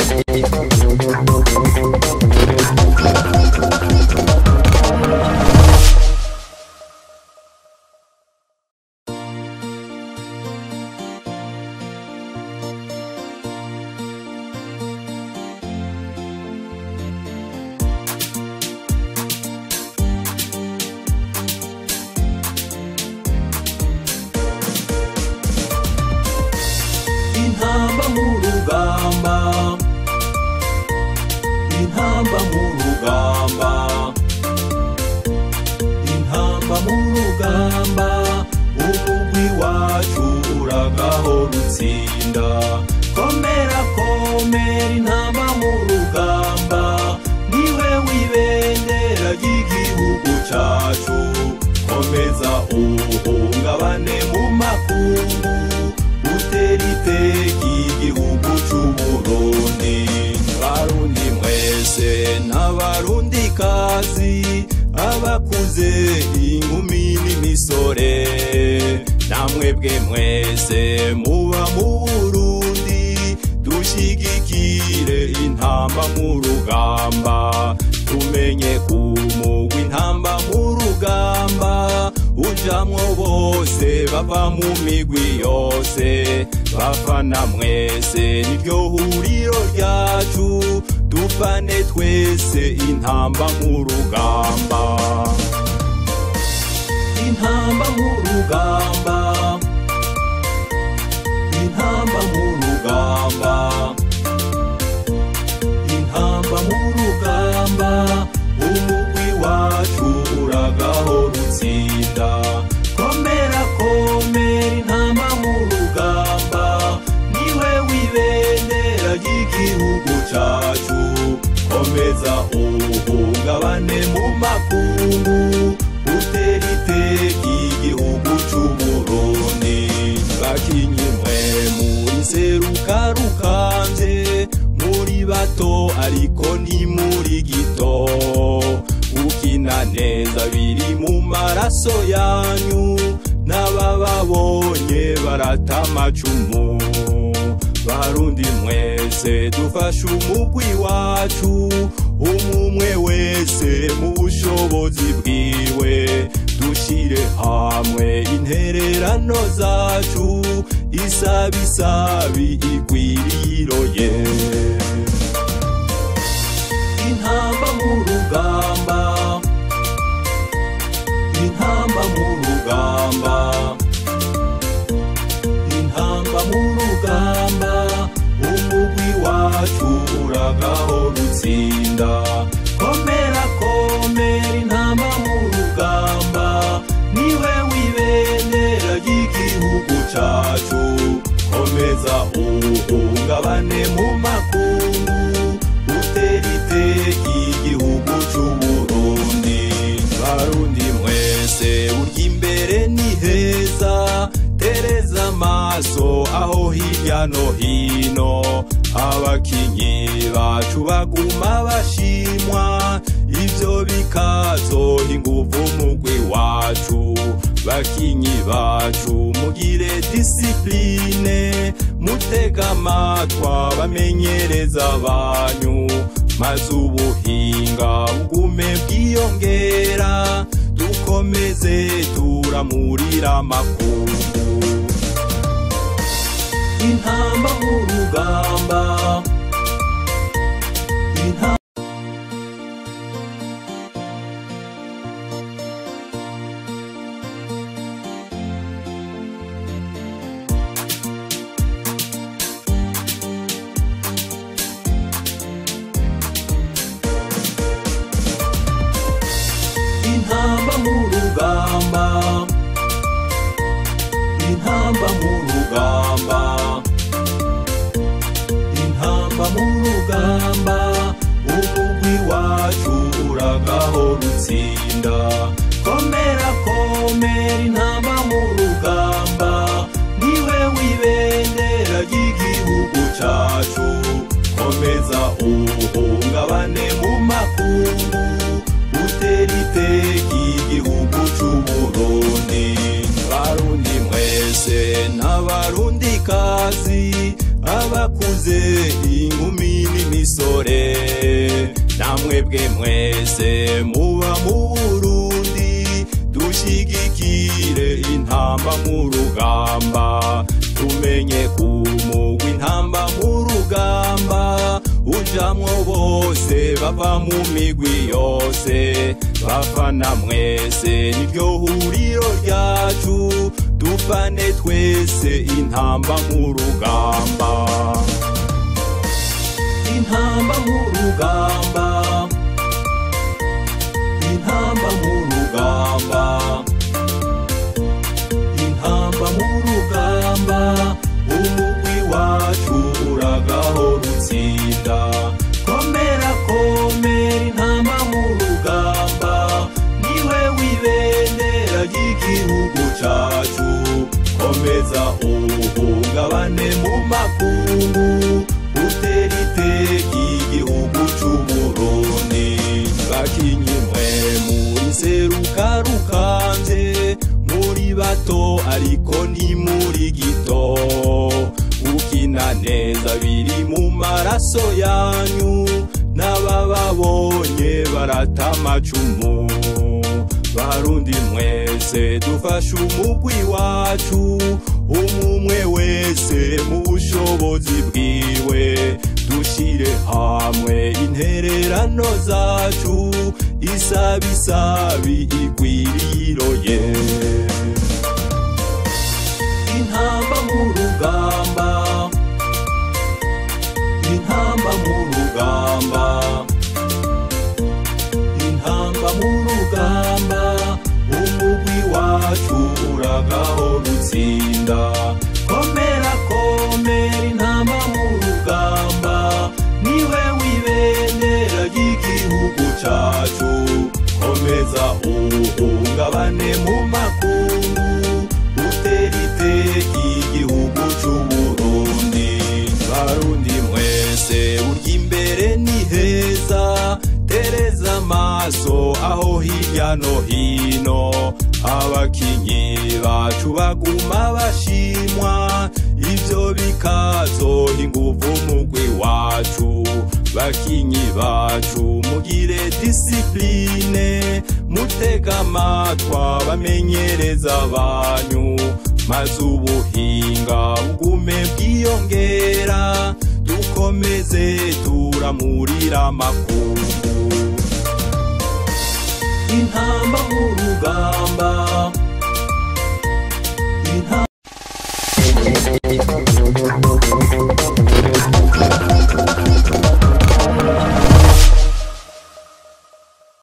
intamba mu rugamba intamba mu rugamba intamba mu rugamba umugwi wacu uragaho rutsinda komera komera intamba mu rugamba niwe wibendera ry'igihugu cacu komeza uhungabane mu makungu utera iteka igihugu c'uburundi barundi mwese n'abarundi kazi abakuze inkumi n'imisore namwebwe mwese muba mu burundi dushigikire intamba mu rugamba tumenye kumugwa intamba mu rugamba ujamwo bose bava mu migwi yose bafana mwese niryo huriro ryacu dufane twese intamba mu rugamba intamba mu rugamba intamba mu rugamba intamba mu rugamba umugwi wacu uragaho rutsinda komera komera intamba mu rugamba niwe wibendera ry'igihugu cacu komeza uhungabane mu makungu utera iteka igihugu c'uburundi bakinyi mwe muri seruka rukanje muri bato ariko ni muri gito ukina neza biri mu maraso yanyu n'abababonye barata amacumu barundi mwese dufashe umugwi wacu umumwe wese mu bushobozi bwiwe dushire hamwe intererano zacu isabisabi igwiriroye intamba mu rugamba intamba mu rugamba intamba mu rugamba umugwi wacu uragaho rutsinda komera komera intamba mu rugamba niwe wibendera ry'igihugu cacu komeza uhungabane mu makungu utera iteka igihugu c'uburundi barundi mwese urya imbere ni heza tereza amaso aho hirya no hino abakinyi bacu baguma bashimwa ivyo bikazoha inguvu umugwi wacu bakinyi bacu mugire disipline mutega amatwa bamenyereza banyu maze ubuhinga bugume bwiyongera dukomeze turamurira amakungu intamba mu rugamba intamba intamba mu rugamba intamba mu rugamba namwebwe mwese muba mu burundi dushigikire intamba mu rugamba tumenye kumugwa intamba mu rugamba ujamwo bose bava mu migwi yose bafana mwese niryo huriro ryacu dufane twese intamba mu rugamba intamba mu rugamba intamba mu rugamba intamba mu rugamba umugwi wacu uragaho rutsinda komera komera intamba mu rugamba niwe wibendera ry'igihugu cacu komeza uhungabane mu makungu utera iteka igihugu c'uburundi bakinyi mwe muri seruka rukanje muri bato ariko ni muri gito ukina neza biri mu maraso yanyu n'abababonye barata amacumu barundi mwese dufashe umugwi wacu umumwe wese mu bushobozi bwiwe dushire hamwe intererano zacu isabisabi igwiriroye intamba mu rugamba intamba mu rugamba intamba mu rugamba umugwi wacu uragaho rutsinda komera komera intamba mu rugamba niwe wibendera ry'igihugu cacu komeza uhungabane mu makungu utera iteka igihugu c'uburundi barundi mwese urya imbere ni heza tereza amaso aho hirya no hino abakinyi bacu baguma bashimwa ivyo bikazoha inguvu umugwi wacu bakinyi bacu mugire disipline mutega amatwa bamenyereza banyu maze ubuhinga bugume bwiyongera dukomeze turamurira amakungu intamba mu rugamba intamba